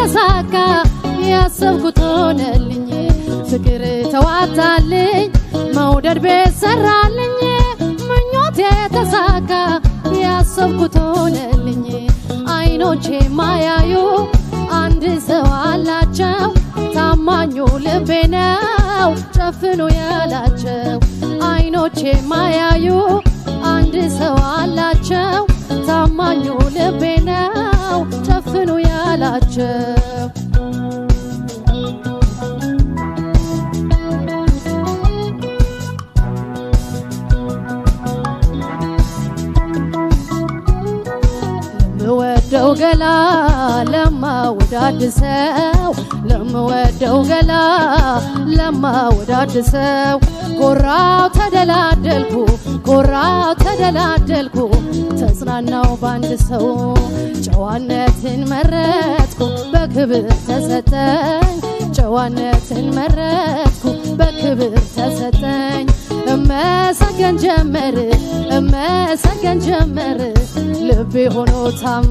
ተሳካ ያሰብኩት ሆነልኝ ፍቅር ተዋጣልኝ መውደድ ቤት ሰራልኝ ምኞቴ ተሳካ ያሰብኩት ሆነልኝ አይኖቼ ማያዩ አንድ ሰው አላቸው ታማኙ ልቤ ነው ጨፍኑ ያላቸው አይኖቼ ማያዩ አንድ ሰው አላቸው ታማኙ ልቤ ነው ጨፍኑ ያላቸው ለምወደው ገላ ለማወዳድሰው ለምወደው ገላ ለማወዳድሰው ኮራው ተደላደልኩ ኮራው ተደላደልኩ ተጽናናው ባንድ ሰው ጨዋነትን መረጥኩ በክብር ተሰጠኝ ጨዋነትን መረጥኩ በክብር ተሰጠኝ እመሰገን ጀመር እመሰገን ጀመር ልቤ ሆኖ ታማ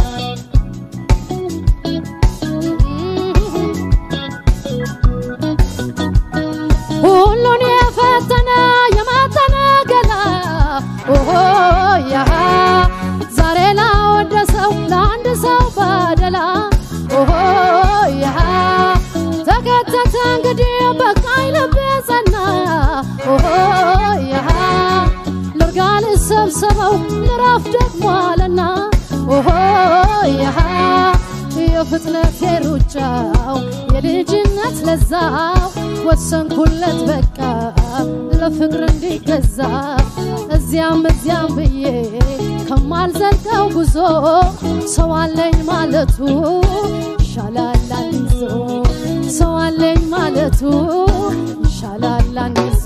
ሁሉን የፈተነ የማተነ ገላ ኦሆ ያ ዛሬ ላወደሰው ለአንድ ሰው ባደላ ኦሆ ያ ተከተተ እንግዲህ በቃኝ ልቤ ጸና ኦሆ ያ ልርጋ ልሰብሰበው ልረፍ ደግሞ አለና ኦሆ ያ የፍጥነት የሩጫው የልጅነት ለዛው ወሰንኩለት በቃ ለፍቅር እንዲገዛ እዚያም እዚያም ብዬ ከማልዘልቀው ጉዞ ሰው አለኝ ማለቱ ይሻላል አንይዞ ሰው አለኝ ማለቱ ይሻላል አንይዞ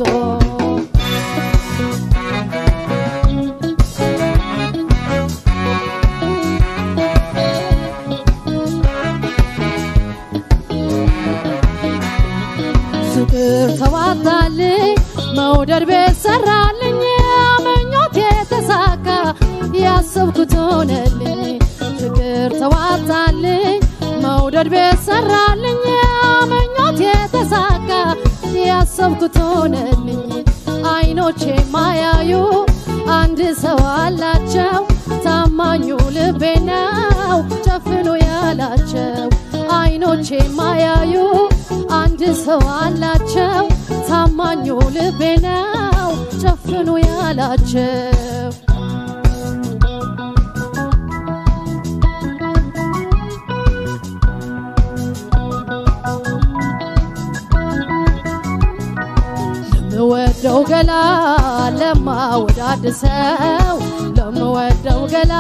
ፍቅር ተዋጣልኝ መውደድ ቤት ሰራልኝ ምኞቴ ተሳካ ያሰብኩት ሆነልኝ ፍቅር ተዋጣልኝ መውደድ ቤት ሰራልኝ ምኞቴ ተሳካ ያሰብኩት ሆነልኝ አይኖቼ ማያዩ አንድ ሰው አላቸው ታማኙ ልቤ ነው ጨፍኑ ያላቸው አይኖቼ ማያዩ አንድ ሰው አላቸው ታማኙ ልቤ ነው ጨፍኑ ያላቸው ለምወደው ገላ ለማወዳድሰው ለምወደው ገላ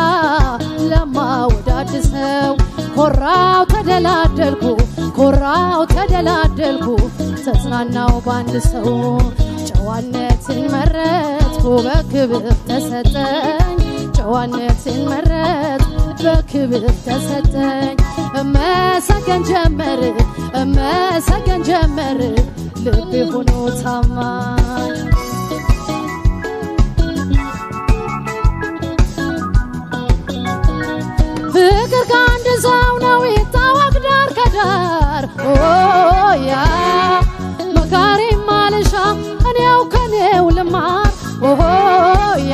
ለማወዳድሰው ኮራው ተደላደልኩ ኮራው ተደላደልኩ ተጽናናው ባንድ ሰው ጨዋነትን መረጥኩ በክብር ተሰጠኝ ጨዋነትን መረጥ በክብር ተሰጠኝ እመሰገን ጀመር እመሰገን ጀመር ልቤ ሆኖ ታማኝ ፍቅር ከአንድ ሰው ነው ይታወቅ ዳር ከዳር ያ መካሪ ማልሻ እኔው ከኔው ልማር ያ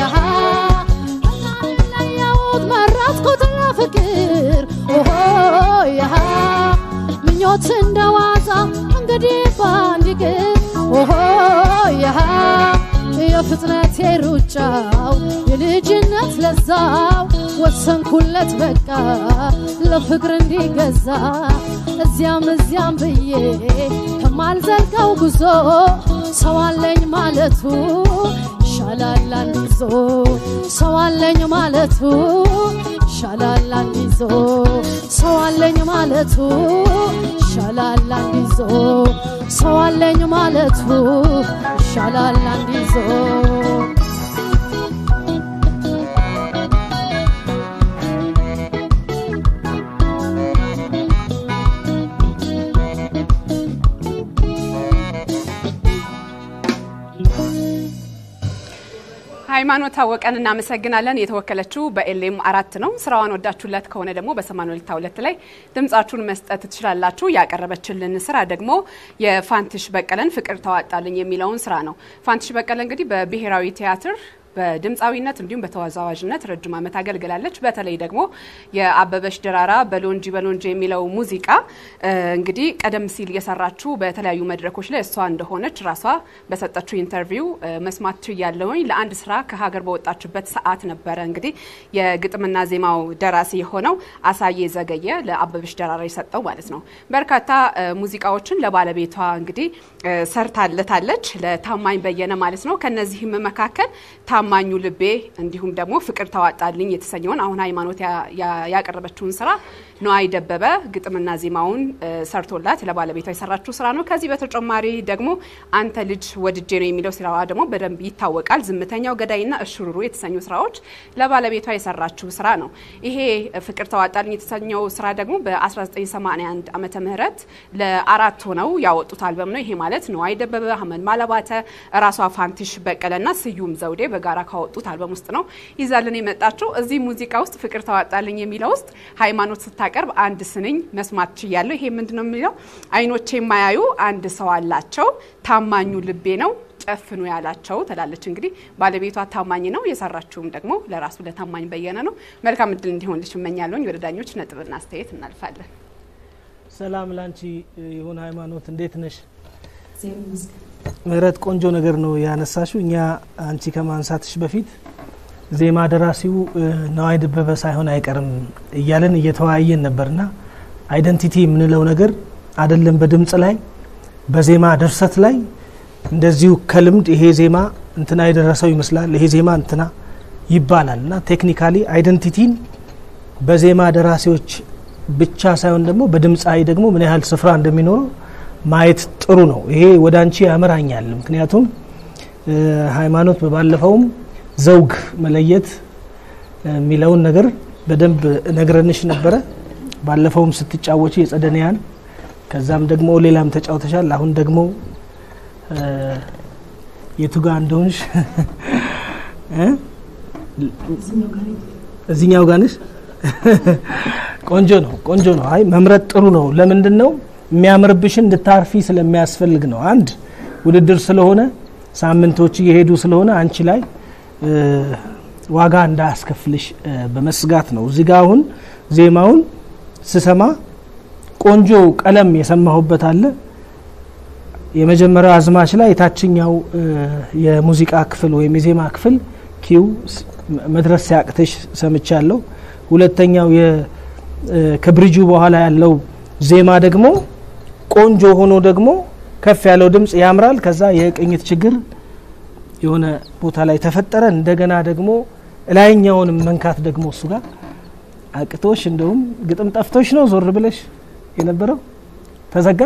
ለየሁት መረጥኩት ለፍቅር ያ ምኞት እንደዋዛ እንግዲህ ባንድ ግን ያ የፍጥነት የሩጫው የልጅነት ለዛው ወሰንኩለት በቃ ለፍቅር እንዲገዛ እዚያም እዚያም ብዬ ከማልዘልቀው ጉዞ ሰው አለኝ ማለቱ ይሻላል አንድ ይዞ ሰው አለኝ ማለቱ ይሻላል አንድ ይዞ ሰው አለኝ ማለቱ ይሻላል አንድ ይዞ ሰው አለኝ ማለቱ ይሻላል አንድ ይዞ ሃይማኖት ታወቀን እናመሰግናለን። የተወከለችው በኤልኤም አራት ነው። ስራዋን ወዳችሁለት ከሆነ ደግሞ በሰማንያ ሁለት ላይ ድምጻችሁን መስጠት ትችላላችሁ። ያቀረበችልን ስራ ደግሞ የፋንትሽ በቀለን ፍቅር ተዋጣልኝ የሚለውን ስራ ነው። ፋንትሽ በቀለ እንግዲህ በብሔራዊ ቲያትር በድምፃዊነት እንዲሁም በተወዛዋዥነት ረጅም ዓመት አገልግላለች። በተለይ ደግሞ የአበበሽ ደራራ በሎንጂ በሎንጂ የሚለው ሙዚቃ እንግዲህ ቀደም ሲል የሰራችው በተለያዩ መድረኮች ላይ እሷ እንደሆነች ራሷ በሰጠችው ኢንተርቪው መስማት ችያለሁኝ። ለአንድ ስራ ከሀገር በወጣችበት ሰዓት ነበረ እንግዲህ የግጥምና ዜማው ደራሲ የሆነው አሳዬ ዘገየ ለአበበሽ ደራራ የሰጠው ማለት ነው። በርካታ ሙዚቃዎችን ለባለቤቷ እንግዲህ ሰርታለታለች፣ ለታማኝ በየነ ማለት ነው። ከነዚህም መካከል ታማኙ ልቤ እንዲሁም ደግሞ ፍቅር ተዋጣልኝ የተሰኘውን አሁን ሃይማኖት ያቀረበችውን ስራ ነዋይ ደበበ ግጥምና ዜማውን ሰርቶላት ለባለቤቷ የሰራችው ስራ ነው። ከዚህ በተጨማሪ ደግሞ አንተ ልጅ ወድጄ ነው የሚለው ስራዋ ደግሞ በደንብ ይታወቃል። ዝምተኛው ገዳይና እሽሩሩ የተሰኙ ስራዎች ለባለቤቷ የሰራችው ስራ ነው። ይሄ ፍቅር ተዋጣልኝ የተሰኘው ስራ ደግሞ በ1981 ዓመተ ምህረት ለአራት ሆነው ያወጡት አልበም ነው። ይሄ ማለት ነዋይ ደበበ፣ አህመድ ማለባተ፣ ራሷ ፋንትሽ በቀለና ስዩም ዘውዴ በጋራ ካወጡት አልበም ውስጥ ነው ይዛልን የመጣችው። እዚህ ሙዚቃ ውስጥ ፍቅር ተዋጣልኝ የሚለው ውስጥ ሃይማኖት ስታቀርብ አንድ ስንኝ መስማት ችያለሁ። ይሄ ምንድነው የሚለው? አይኖቼ የማያዩ አንድ ሰው አላቸው፣ ታማኙ ልቤ ነው ጨፍኑ ያላቸው ትላለች። እንግዲህ ባለቤቷ ታማኝ ነው፣ የሰራችውም ደግሞ ለራሱ ለታማኝ በየነ ነው። መልካም እድል እንዲሆንልሽ እመኛለሁኝ። ወደ ዳኞች ነጥብና አስተያየት እናልፋለን። ሰላም ላንቺ ይሁን ሃይማኖት፣ እንዴት ነሽ? ምህረት ቆንጆ ነገር ነው ያነሳሽው። እኛ አንቺ ከማንሳትሽ በፊት ዜማ ደራሲው ነዋይ ደበበ ሳይሆን አይቀርም እያለን እየተወያየን ነበርና አይደንቲቲ የምንለው ነገር አይደለም በድምጽ ላይ በዜማ ድርሰት ላይ እንደዚሁ ከልምድ ይሄ ዜማ እንትና የደረሰው ይመስላል ይሄ ዜማ እንትና ይባላል እና ቴክኒካሊ አይደንቲቲን በዜማ ደራሲዎች ብቻ ሳይሆን ደግሞ በድምፃዊ ደግሞ ምን ያህል ስፍራ እንደሚኖረው ማየት ጥሩ ነው። ይሄ ወደ አንቺ ያመራኛል። ምክንያቱም ሃይማኖት በባለፈውም ዘውግ መለየት የሚለውን ነገር በደንብ ነግረንሽ ነበረ። ባለፈውም ስትጫወች የጸደንያን ከዛም ደግሞ ሌላም ተጫውተሻል። አሁን ደግሞ የቱጋ እንደሆንሽ እዚኛው ጋር ነሽ። ቆንጆ ነው፣ ቆንጆ ነው። አይ መምረጥ ጥሩ ነው። ለምንድን ነው የሚያምርብሽን እንድታርፊ ስለሚያስፈልግ ነው። አንድ ውድድር ስለሆነ ሳምንቶች እየሄዱ ስለሆነ አንቺ ላይ ዋጋ እንዳያስከፍልሽ በመስጋት ነው። እዚህ ጋ አሁን ዜማውን ስሰማ ቆንጆ ቀለም የሰማሁበት አለ። የመጀመሪያው አዝማች ላይ የታችኛው የሙዚቃ ክፍል ወይም የዜማ ክፍል ኪው መድረስ ሲያቅትሽ ሰምቻለሁ። ሁለተኛው ከብሪጁ በኋላ ያለው ዜማ ደግሞ ቆንጆ ሆኖ ደግሞ ከፍ ያለው ድምጽ ያምራል። ከዛ የቅኝት ችግር የሆነ ቦታ ላይ ተፈጠረ። እንደገና ደግሞ ላይኛውንም መንካት ደግሞ እሱ ጋር አቅቶሽ እንደውም ግጥም ጠፍቶሽ ነው ዞር ብለሽ የነበረው ተዘጋ።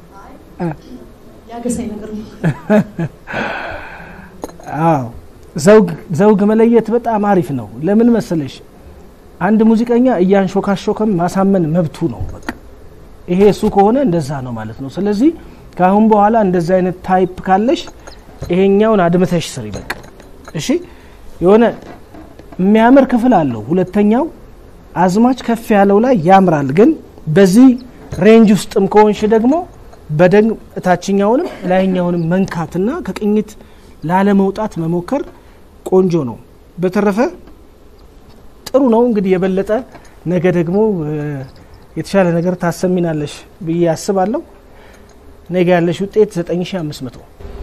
አዎ ዘውግ መለየት በጣም አሪፍ ነው። ለምን መሰለሽ አንድ ሙዚቀኛ እያንሾካሾከም ማሳመን መብቱ ነው። በቃ ይሄ እሱ ከሆነ እንደዛ ነው ማለት ነው። ስለዚህ ከአሁን በኋላ እንደዛ አይነት ታይፕ ካለሽ ይሄኛውን አድምተሽ ስሪ በቃ እሺ። የሆነ የሚያምር ክፍል አለው። ሁለተኛው አዝማች ከፍ ያለው ላይ ያምራል። ግን በዚህ ሬንጅ ውስጥም ከሆንሽ ደግሞ በደንብ እታችኛውንም ላይኛውንም መንካትና ከቅኝት ላለመውጣት መሞከር ቆንጆ ነው። በተረፈ ጥሩ ነው። እንግዲህ የበለጠ ነገ ደግሞ የተሻለ ነገር ታሰሚናለሽ ብዬ አስባለሁ። ነገ ያለሽ ውጤት 9500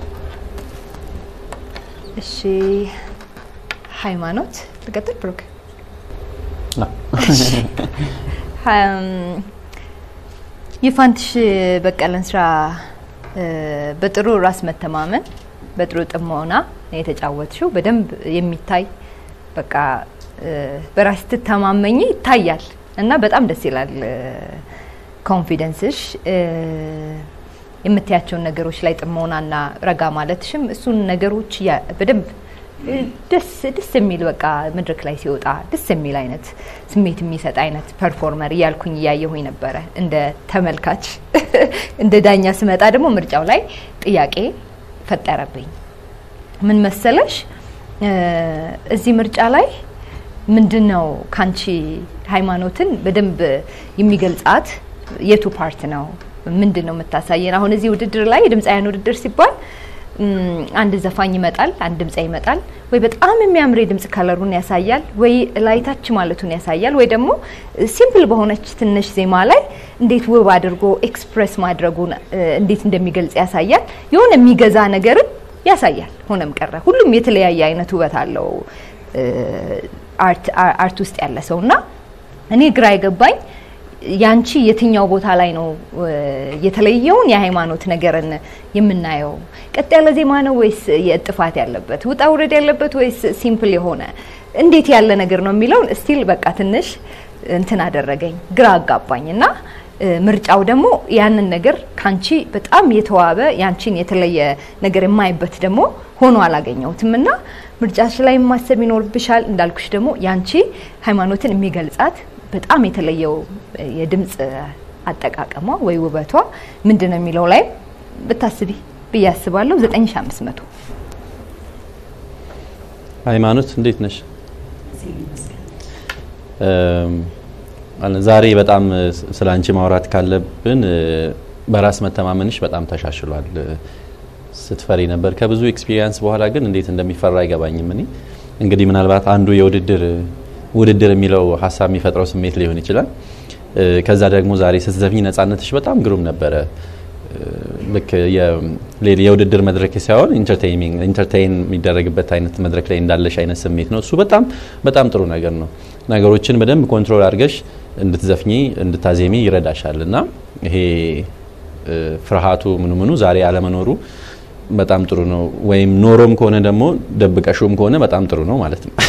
እሺ ሃይማኖት ልቀጥል ብሩክ የፋንትሽ በቀለን ስራ በጥሩ ራስ መተማመን በጥሩ ጥሞና የተጫወትሽው በደንብ የሚታይ በቃ በራስ ትተማመኝ ይታያል እና በጣም ደስ ይላል ኮንፊደንስሽ የምታያቸውን ነገሮች ላይ ጥሞናና ረጋ ማለትሽም እሱን ነገሮች በደንብ ደስ ደስ የሚል በቃ መድረክ ላይ ሲወጣ ደስ የሚል አይነት ስሜት የሚሰጥ አይነት ፐርፎርመር እያልኩኝ እያየሁኝ ነበረ እንደ ተመልካች። እንደ ዳኛ ስመጣ ደግሞ ምርጫው ላይ ጥያቄ ፈጠረብኝ። ምን መሰለሽ እ፣ እዚህ ምርጫ ላይ ምንድን ነው ካንቺ ሃይማኖትን በደንብ የሚገልጻት የቱ ፓርት ነው? ምንድን ነው የምታሳየን? አሁን እዚህ ውድድር ላይ የድምፃውያን ውድድር ሲባል እም፣ አንድ ዘፋኝ ይመጣል፣ አንድ ድምፃዊ ይመጣል። ወይ በጣም የሚያምር የድምፅ ከለሩን ያሳያል፣ ወይ ላይታች ማለቱን ያሳያል፣ ወይ ደግሞ ሲምፕል በሆነች ትንሽ ዜማ ላይ እንዴት ውብ አድርጎ ኤክስፕሬስ ማድረጉን እ፣ እንዴት እንደሚገልጽ ያሳያል። የሆነ የሚገዛ ነገርን ያሳያል። ሆነም ቀረ ሁሉም የተለያየ አይነት ውበት አለው እ፣ አርት አ- አርት ውስጥ ያለ ሰው እና እኔ ግራ የገባኝ ያንቺ የትኛው ቦታ ላይ ነው እ፣ የተለየውን የሃይማኖት ነገርን የምናየው? ቀጥ ያለ ዜማ ነው ወይስ የጥፋት ያለበት ውጣ ውረድ ያለበት ወይስ ሲምፕል የሆነ እንዴት ያለ ነገር ነው የሚለውን ስቲል በቃ ትንሽ እንትን አደረገኝ፣ ግራ አጋባኝ እና እ፣ ምርጫው ደግሞ ያንን ነገር ካንቺ በጣም የተዋበ ያንቺን የተለየ ነገር የማይበት ደግሞ ሆኖ አላገኘሁትም እና ምርጫሽ ላይ ማሰብ ይኖርብሻል። እንዳልኩሽ ደግሞ ያንቺ ሃይማኖትን የሚገልጻት በጣም የተለየው እ፣ የድምፅ አጠቃቀሟ ወይ ውበቷ ምንድን ነው የሚለው ላይ ብታስቢ ብዬ አስባለሁ። 9500 ሃይማኖት እንዴት ነሽ? እም፣ አለ- ዛሬ በጣም እ፣ ስለ አንቺ ማውራት ካለብን እ፣ በራስ መተማመንሽ በጣም ተሻሽሏል። እ፣ ስትፈሪ ነበር ከብዙ ኤክስፒሪየንስ በኋላ ግን እንዴት እንደሚፈራ አይገባኝም። እኔ እንግዲህ ምናልባት አንዱ የውድድር ውድድር የሚለው ሀሳብ የሚፈጥረው ስሜት ሊሆን ይችላል። እ፣ ከዛ ደግሞ ዛሬ ስትዘፍኝ ነጻነትሽ በጣም ግሩም ነበረ። ልክ የ- የውድድር መድረክ ሳይሆን ኢንተርቴይን የሚደረግበት አይነት መድረክ ላይ እንዳለሽ አይነት ስሜት ነው። እሱ በጣም በጣም ጥሩ ነገር ነው። ነገሮችን በደንብ ኮንትሮል አድርገሽ እንድትዘፍኚ እንድታዜሚ ይረዳሻል እና ይሄ እ፣ ፍርሃቱ ምኑ ምኑ ዛሬ አለመኖሩ በጣም ጥሩ ነው። ወይም ኖሮም ከሆነ ደግሞ ደብቀሹም ከሆነ በጣም ጥሩ ነው ማለት ነው።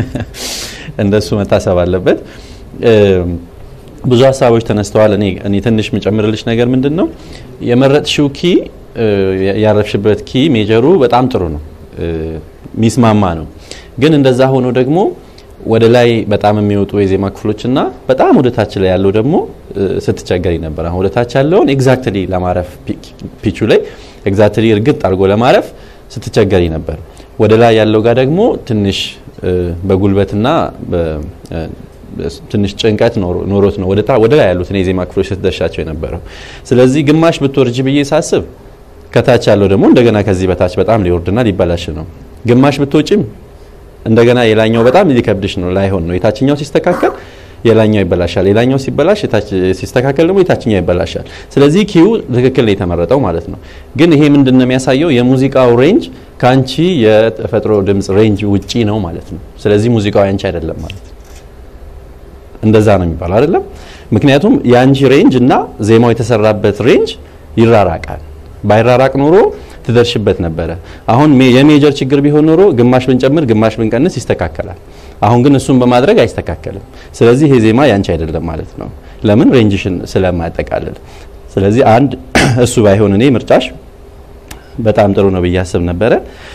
እንደሱ መታሰብ አለበት። እ፣ ብዙ ሀሳቦች ተነስተዋል። እኔ እኔ ትንሽ የምጨምርልሽ ነገር ምንድን ነው የመረጥሽው ኪ እ፣ ያረፍሽበት ኪ ሜጀሩ በጣም ጥሩ ነው፣ እ፣ ሚስማማ ነው። ግን እንደዛ ሆኖ ደግሞ ወደ ላይ በጣም የሚወጡ የዜማ ክፍሎች እና በጣም ወደ ታች ላይ ያለው ደግሞ እ፣ ስትቸገሪ ነበር። አሁን ወደ ታች ያለውን ኤግዛክትሊ ለማረፍ ፒ- ፒቹ ላይ ኤግዛክትሊ እርግጥ አድርጎ ለማረፍ ስትቸገሪ ነበር። ወደ ላይ ያለው ጋር ደግሞ ትንሽ እ፣ በጉልበትና በ- እ፣ ትንሽ ጭንቀት ኖሮ- ኖሮት ነው ወደ ታ- ወደ ላይ ያሉትን የዜማ ክፍሎች ስትደርሻቸው የነበረው። ስለዚህ ግማሽ ብትወርጅ ብዬ ሳስብ ከታች ያለው ደግሞ እንደገና ከዚህ በታች በጣም ሊወርድና ሊበላሽ ነው። ግማሽ ብትወጪም እንደገና የላኛው በጣም ሊከብድሽ ነው፣ ላይሆን ነው። የታችኛው ሲስተካከል የላኛው ይበላሻል፣ የላኛው ሲበላሽ የታች- ሲስተካከል ደግሞ የታችኛው ይበላሻል። ስለዚህ ኪው ትክክል ነው የተመረጠው ማለት ነው። ግን ይሄ ምንድን ነው የሚያሳየው? የሙዚቃው ሬንጅ ከአንቺ የተፈጥሮ ድምፅ ሬንጅ ውጪ ነው ማለት ነው። ስለዚህ ሙዚቃው ያንቺ አይደለም ማለት ነው። እንደዛ ነው የሚባለው አይደለም። ምክንያቱም የአንቺ ሬንጅ እና ዜማው የተሰራበት ሬንጅ ይራራቃል። ባይራራቅ ኖሮ ትደርሽበት ነበረ። አሁን ሜ- የሜጀር ችግር ቢሆን ኖሮ ግማሽ ብንጨምር ግማሽ ብንቀንስ ይስተካከላል። አሁን ግን እሱን በማድረግ አይስተካከልም። ስለዚህ ይሄ ዜማ ያንቺ አይደለም ማለት ነው። ለምን ሬንጅሽን ስለማያጠቃልል። ስለዚህ አንድ እሱ ባይሆን እኔ ምርጫሽ በጣም ጥሩ ነው ብዬ አስብ ነበረ።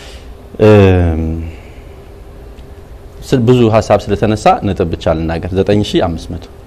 እም፣ ስል- ብዙ ሀሳብ ስለተነሳ ነጥብ ብቻ ልናገር 9500